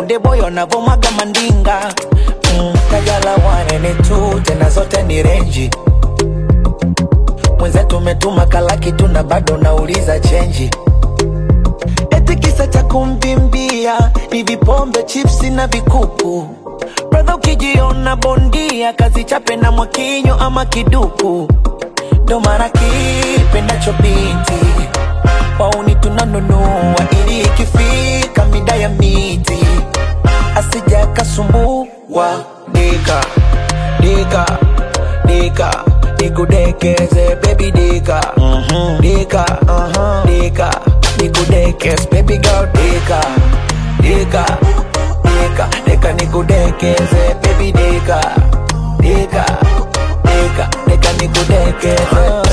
konde boyo navomwaga mandinga mm, kajala wanene tu tena zote ni renji mwenzetu umetuma kalaki tu na bado nauliza chenji eti kisa cha kumvimbia ni vipombe chipsi na vikuku bradha ukijiona bondia kazi chape na mwakinyo ama kiduku ndo mara kipendacho binti wauni tunanunua ili ikifika mida ya miti asija kasumbua dika dika dika nikudekeze baby dika mm-hmm. dika uh-huh. dika nikudekeze baby girl dika dika dika dika nikudekeze baby dika dika dika dika nikudekeze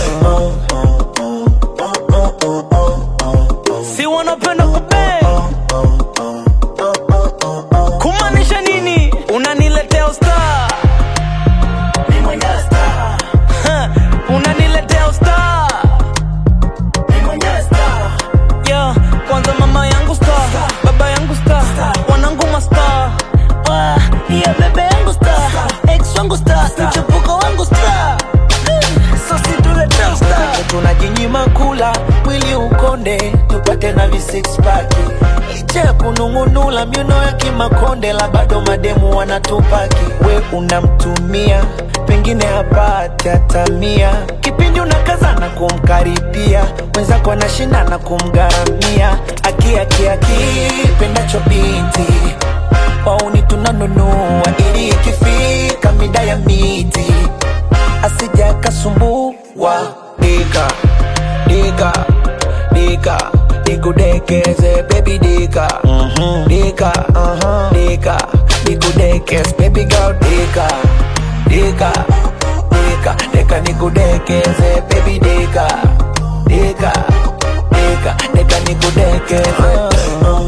si wanapenda kupe kumaanisha nini unaniletea usta unaniletea usta yeah, kwanza mama yangu sta baba yangu sta wanangu masta yeah, bebe yangu sta ex wangu sta mchepuko wangu sta sosi tuletea usta tunajinyima kula mwili ukonde tupate na vi six pack licha ya kunung'unula miuno ya kimakonde la bado mademu wanatupaki we unamtumia pengine hapati hatamia kipindi unakazana kumkaribia mwenzako anashindana kumgharamia akiakiakipendacho binti wauni tunanunua ili ikifika mida ya miti asija kasumbua dika dika dika nikudekeze baby dika mm-hmm. dika uh-huh. dika nikudekeze baby girl dika dika dika dika nikudekeze baby dika dika dika dika nikudekeze uh-huh.